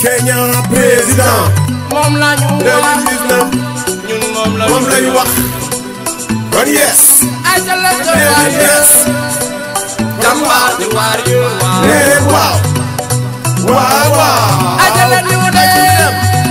Kenya président moom la ñu wax 2019 ñun moom la moom lañu wax kon yes ay ca la ca nee waar leen yes jàmbaar di waar yu waaw nee leen waaw waaw waaw ay ca la ñu dee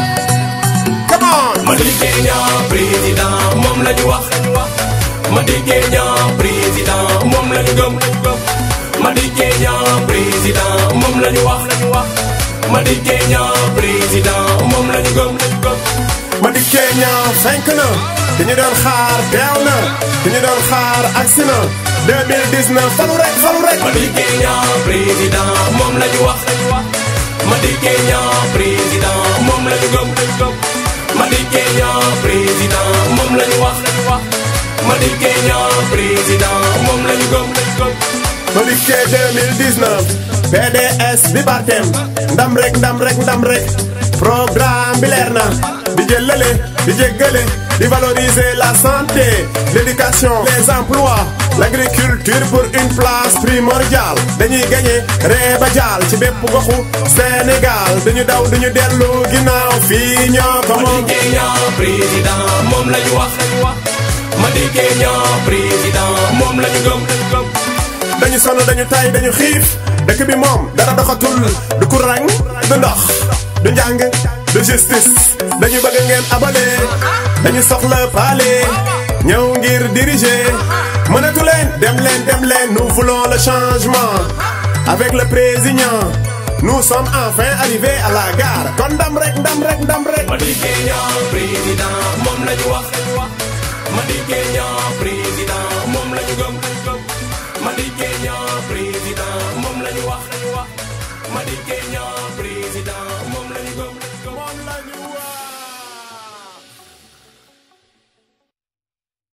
come on Madi Kenya président moom la ñu wax Madi Kenya président moom la ñu gëm Madi Kenya président moom la ñu wax Madi Kenya président moom la ñu gëm Madi Kenya fenk na dañu doon xaar teew na dañu doon xaar agsi na 2019 falu rek falu rek Madi Kenya président moom la ñu wax Madi Kenya président moom la ñu gëm Madi Kenya président moom la ñu wax Madi Kenya président moom la ñu gëm Madi K 2019 PDS bi Barthem ndam rek ndam rek ndam rek programme bi leer na di jëlale di jéggale di valoriser la santé l'éducation les emplois l'agriculture pour une place primordiale dañuy gagné reeba jaal ci bépp goxu Sénégal duñu daw duñu dellu ginnaaw fii ñoo ko Madi moom Kenya président moom la ñu wax Madi Kenya président moom la ñu gëm dañu sonn dañu tay dañu xiif dëkk bi moom dara doxatul du courant du ndox du njàng du justice dañu bëgg ngeen abale dañu soxla paale ñëw ngir diriger mënatu leen dem leen dem leen nous voulons le changement avec le président nous sommes enfin arrivés à la gare kon ndam rek ndam rek ndam rek Madi Kenya président moom la ñu wax Madi Kenya président moom la ñu gëm Madi Kenya président moom la ñu wax Madi Kenya président moom la ñu gëm